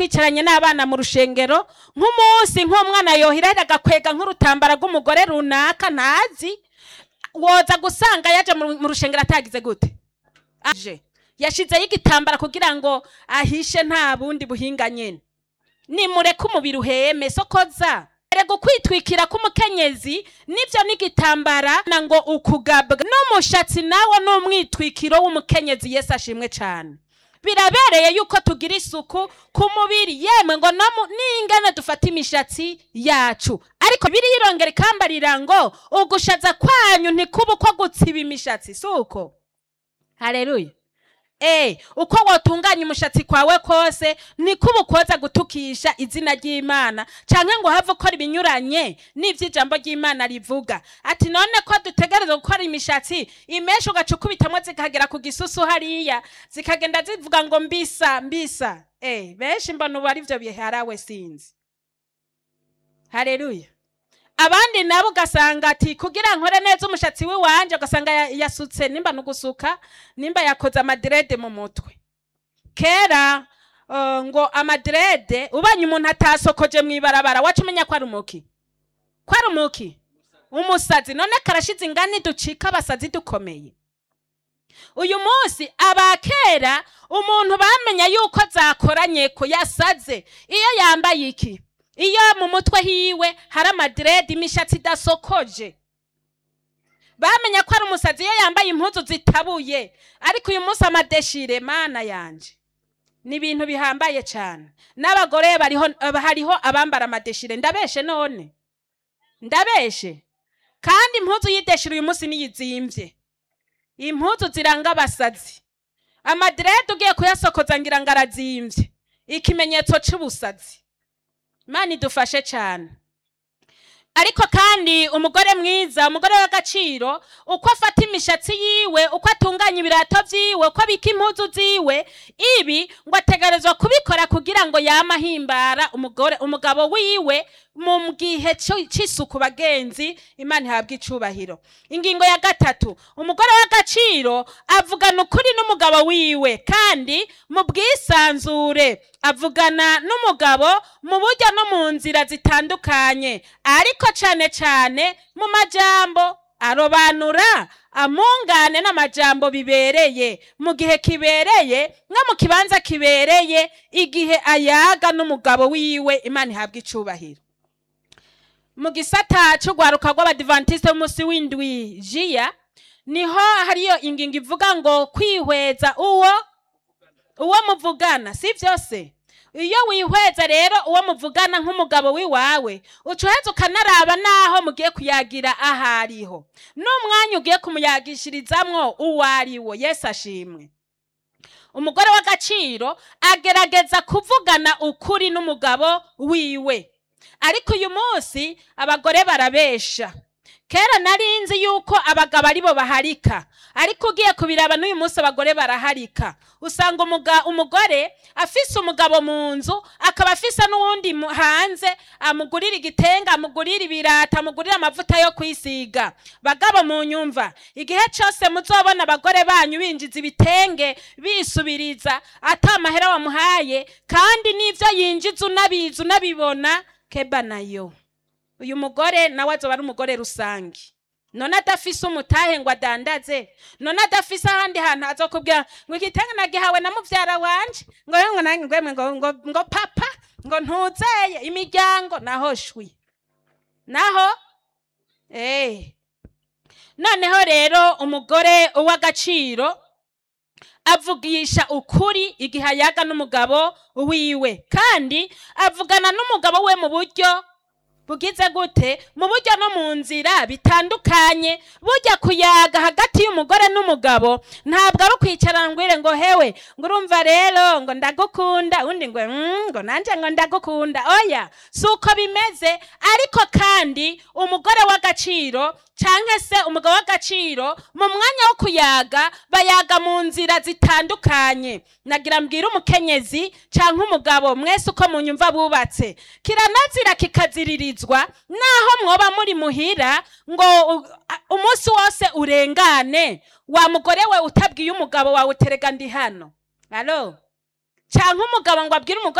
twicaranye n'abana mu rushengero nk'umunsi nk'umwana yohirahira agakwega nk'urutambara rw'umugore runaka ntazi woza gusanga yaje mu mu rushengero atagize gute aje yashizeho igitambara kugira ngo ahishe nta bundi buhinga nyene nimureke umubiri uheme sokoza erega ukwitwikira k'umukenyezi nivyo n'igitambara na ngo ukugabwa n'umushatsi nawo n'umwitwikiro w'umukenyezi yesu ashimwe cane birabereye yuko tugira isuku ku mubiri yemwe ngo no mu- n'ingene dufata imishatsi yacu ariko biriyirongera ikambarira ngo ugushaza kwanyu ntikuba uko gutsiba imishatsi si uko haleluya Eh, uko wotunganya umushatsi kwawe kose nikuba ukoza gutukisha izina ry'imana canke ngo have ukora ibinyuranye n'ivyo ijambo ry'imana rivuga ati none ko dutegerezwa gukora imishatsi imesha ugaca ukubitamwo zikagera ku gisusu hariya zikagenda zivuga ngo mbisa mbisa eh, benshi mbona ubu arivyo biharawe sinzi haleluya abandi nabo ugasanga ati kugira nkore neza umushatsi w'iwanje ugasanga ya- yasutse nimba nugusuka nimba yakoze amadirede mu mutwe kera uh, ngo amadirede ubanye umuntu atasokoje mw'ibarabara waca umenya ko ari umuki ko ari umuki umusazi none karashize ingani ducika abasazi dukomeye uyu munsi abakera umuntu bamenya yuko zakoranye ko yasaze iyo yambaye iki iyo mu mutwe hiwe hari amadirede imishatsi idasokoje bamenya ko ari umusazi iyo yambaye impuzu zitabuye ariko uyu munsi amadeshire mana yanje ni ibintu bihambaye cyane n'abagore bariho hariho abambara amadeshire ndabeshe none ndabeshe kandi impuzu y'ideshire uyu munsi niyizimbye impuzu ziranga abasazi amadirede ugiye kuyasokoza ngira ngo arazimbye ikimenyetso c'ubusazi imana idufashe cyane ariko kandi umugore mwiza umugore w'agaciro uko afata imishatsi yiwe uko atunganya ibirato vyiwe uko abika impuzu ziwe ibi ngo ategerezwa kubikora kugira ngo yama ahimbara umugore umugabo wiwe mu gihe co- c'isuku bagenzi imana ihabwa icubahiro ingingo ya gatatu umugore w'agaciro avugana ukuri n'umugabo wiwe kandi mu bwisanzure avugana n'umugabo mu buryo no mu nzira zitandukanye ariko cane cane mu majambo arobanura amungane n'amajambo bibereye mu gihe kibereye nko mu kibanza kibereye igihe ayaga n'umugabo wiwe imana ihabwa icubahiro mu gisata c'urwaruka rw'abadivantisite b'umunsi w'indwi jiya niho hariyo ingingo ivuga ngo kwihweza uwo uwo muvugana si byose iyo wihweza rero uwo muvugana nk'umugabo w'iwawe uca uheza ukanaraba n'aho mugiye kuyagira aho ariho n'umwanya ugiye kumuyagishirizamwo uwo ari wo yesu ashimwe umugore w'agaciro agerageza kuvugana ukuri n'umugabo wiwe ariko uyu munsi abagore barabesha kera nari nzi yuko abagabo aribo baharika ariko ugiye kubiraba n'uyu munsi abagore baraharika usanga umuga, umugore afise umugabo mu nzu akaba afise n'uwundi mu- hanze amugurira igitenge amugurira ibirata amugurira amavuta yo kwisiga bagabo mu nyumva igihe cyose muzobona abagore banyu binjiza ibitenge bisubiriza ata amahera wamuhaye kandi n'ivyo yinjiza unabizi unabibona keba nayo uyu mugore nawe azoba ari umugore rusange none adafise umutahe ngo adandaze none adafise ahandi hantu azokubwira ngo igitenge nagihawe na muvyara wanje ngo ngo nange ngwemwe ngo, ngo, ngo papa ngo ntuzeye imiryango naho shwi naho eh noneho rero umugore w'agaciro avugisha ukuri igihe ayaga n'umugabo wiwe kandi avugana n'umugabo we mu buryo bugize gute mu buryo no mu nzira bitandukanye burya kuyaga hagati y'umugore n'umugabo ntabwo ari ukwicara ngwire ngo hewe ngo urumva rero ngo ndagukunda undi ngo "Mm, ngo nanje ngo ndagukunda oya si uko bimeze ariko kandi umugore w'agaciro canke se umugabo w'agaciro mu mwanya wo kuyaga bayaga mu nzira zitandukanye nagira mbwira umukenyezi canke umugabo mwese uko munyumva bubatse kiranazira kikaziririzwa naho mwoba muri muhira ngo u- a- umunsi wose urengane wa mugore we utabwiye umugabo wawe uterega ndi hano alo canke umugabo ngo abwire umugore